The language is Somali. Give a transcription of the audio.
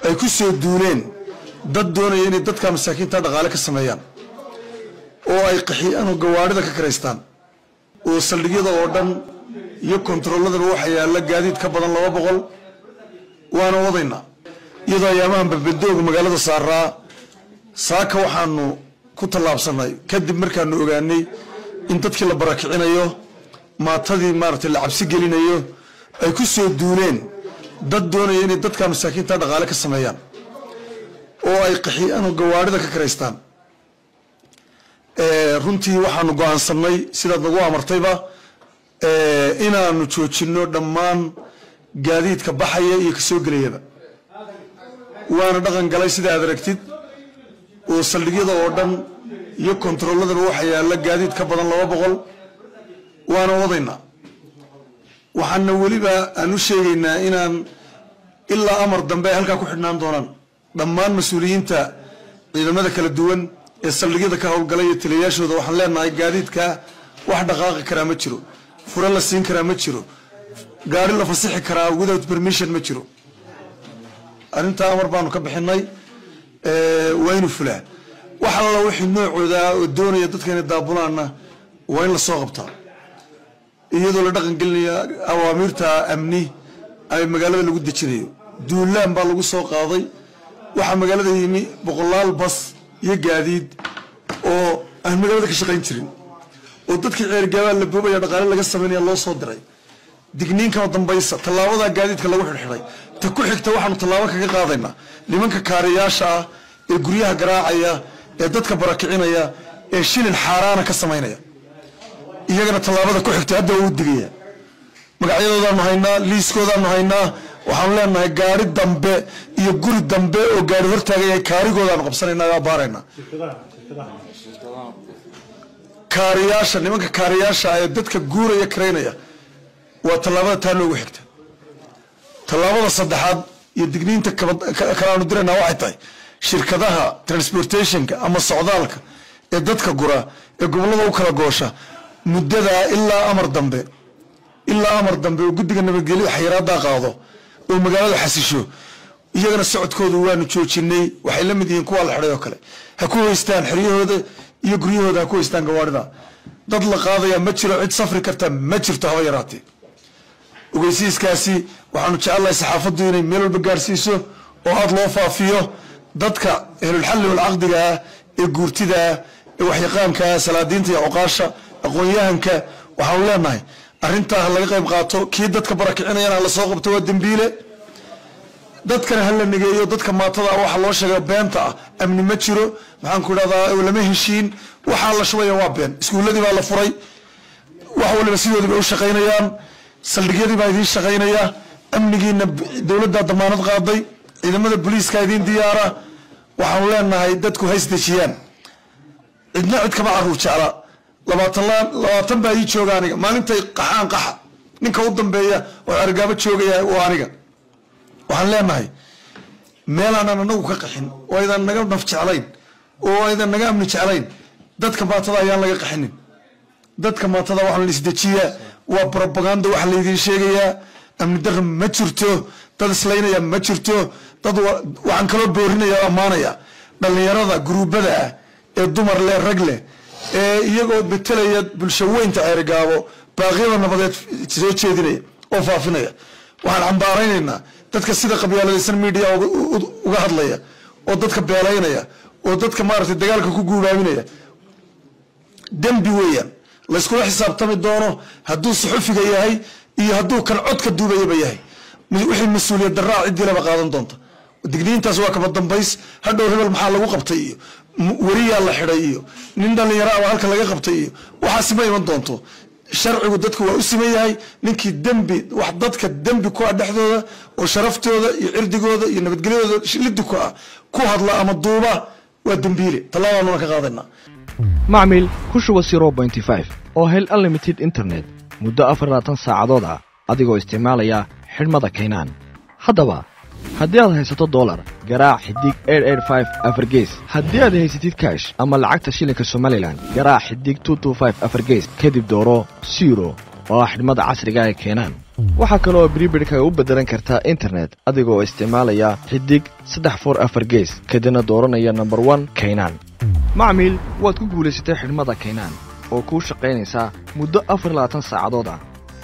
ay ku soo duuleen dad doonaya inay dadka masaakiinta dhaqaale ka sameeyaan oo ay qaxiyaan oo gawaadhida ka karaystaan oo saldhigyada oo dhan iyo kontarooladaba waxa yaalla gaadiid ka badan laba boqol waana wadaynaa iyadoo ayaamahan babadooga magaalada saaraa saaka waxaanu ku tallaabsanay kadib markaanu ogaanay in dadkii la barakicinayo maatadii maaragtay la cabsi gelinayo ay ku soo duuleen dad doonaya inay dadka masaakiinta dhaqaale ka sameeyaan oo ay qaxiyaan oo gawaadhida ka karaystaan runtii waxaanu go-aansanay sidaad nagu amartayba inaanu joojinno dhammaan gaadiidka baxaya iyo kasoo gelayaba waana dhaqan galay sida aad aragtid oo saldhigyada oo dhan iyo kontarooladaba waxa yaalla gaadiid ka badan laba boqol waana wadaynaa waxaana weliba aan u sheegaynaa inaan ilaa amar dambe ay halkaa ku xidhnaan doonaan dhammaan mas-uuliyiinta ciidamada kala duwan ee saldhigyada ka howlgalay iyo taliyayaashooda waxaan leenahay gaadiidka wax dhaqaaqi karaa ma jiro fure la siin karaa ma jiro gaari la fasixi karaa without permission ma jiro arrintaa amar baanu ka bixinay waa inu fulaa wax alla wixii noocooda oo doonaya dadka inay daabulaanna waa in lasoo qabtaa iyadoo la dhaqan gelinaya awaamiirta amni ay magaalada lagu dejinayo duulaan baa lagu soo qaaday waxaa magaalada yimi boqolaal bas iyo gaadiid oo aan magaalada ka shaqayn jirin oo dadkii ceergaabaa la boobaya dhaqaale laga samaynaya loo soo diray digniinkama dambaysa tallaabadaa gaadiidka lagu xidhxidhay ta ku xigta waxaanu tallaabo kaga qaadaynaa nimanka kaariyaasha ah ee guryaha garaacaya ee dadka barakicinaya ee shilin xaaraana ka samaynaya iyagana tallaabada ku xigta hadda waa u digaya magacyadoodaanu haynaa liiskoodaanu haynaa waxaanu leenahay gaari dambe iyo guri dambe oo gaari hortaagaya kaarigoodaanu qabsanayna waa baaraynaa kaariyaasha nimanka kaariyaasha ee dadka guuraya karaynaya waa tallaabada taa noogu xigta tallaabada saddexaad iyo digniinta kalaanu diraynaa waxay tahay shirkadaha transportationka ama socdaalka ee dadka gura ee gobollada u kala goosha muddadaa ilaa amar dambe ilaa amar dambe oo guddiga nabadgelyada xayiraaddaa qaado oo magaalada xasisho iyagana socodkooda waanu joojinay waxay la mid yihiin kuwa la xidhay oo kale ha ku haystaan xeryahooda iyo guryahooda ha ku haystaan gawaadhida dad la qaadaya ma jiro cid safri karta ma jirto haba yaraatee ogeysiiskaasi waxaanu jecelnahay saxaafaddu inay meel walba gaarsiiso oo aada loo faafiyo dadka ehlulxalli walcaqdiga ah ee guurtida ah ee waxyaqaanka ah salaadiinta iyo cuqaasha aqoon-yahanka waxaanu leenahay arrintaa ha laga qayb qaato kii dadka barakicinayana ha lasoo qabto waa dembiile dadkana ha la negeeyo dadka maatada ah waxa loo sheega beenta ah amni ma jiro maxaan ku idhahdaa lama heshiin waxaa la shubaya waa been iskuulladii baa la furay wax waliba sidoodii bay u shaqaynayaan saldhigyadii baa idiin shaqaynaya amnigiina dowladdaa damaanad qaaday ciidamada booliiska idiin diyaara waxaanu leenahay dadku haysdejiyaan cidna cid kama caruur jecla labaatan labaatan baa ii jooga aniga maalintay qaxaan qaxa ninka u dambeeya oo cergaabo joogaya waa aniga waxaan leenahay meelaanan anagu ka qaxin oo aydan naga naf jeclayn oo aydan naga amni jeclayn dadka maatada ayaan laga qaxinin dadka maatada waxaa la isdejiyaa waa brobaganda waxa laydiin sheegayaa amni darra ma jirto dad islaynaya ma jirto dad waxaan kaloo boorinaya ammaanaya dhallinyarada guruubada ah ee dumar leh rag leh ee iyagoo betelaya bulsho weynta ceerigaabo baaqyada nabadeed soo jeedinaya oo faafinaya waxaan cambaaraynaynaa dadka sida qabyaaladaysan media uga hadlaya oo dadka beelaynaya oo dadka maaragtay dagaalka ku guubaaminaya dembi weeyaan layskula xisaabtami doono hadduu suxufiga yahay iyo hadduu kan codka duubayaba yahay wixii mas-uuliyad daraa ciddilaba qaadan doonta digniintaas waa kaba dambays hadhow hebel maxaa lagu qabtay iyo weriyaa la xidhay iyo nin dhallinyaro aba halka laga qabtay iyo waxaasi ma iman doonto sharcigu dadku waa u siman yahay ninkii dembi wax dadka dembi ku ah dhexdooda oo sharaftooda iyo cirdigooda iyo nabadgelyadooda liddi ku ah ku hadla ama duuba waa dembiile tallaadaanuna ka qaadayna macmil ku shuba oo hel unlimited internet muddo afarlaatan saacadood ah adigoo isticmaalaya xidhmada kaynaan haddaba haddii aad haysato dolar garaac xidig afargees haddii aad haysatid kaash ama lacagta shilinka somalilan garaac xidig afargees kadib dooro siro oo ah xidhmada casriga ee keenaan waxaa kaloo bribidhkaga u beddelan kartaa internet adigoo isticmaalaya xidig saddex for afar gees kadibna dooranaya nomber one kaynaan macmiil waad ku guulaysatay xidhmada kaynaan oo kuu shaqaynaysaa muddo afar labaatan saacadood ah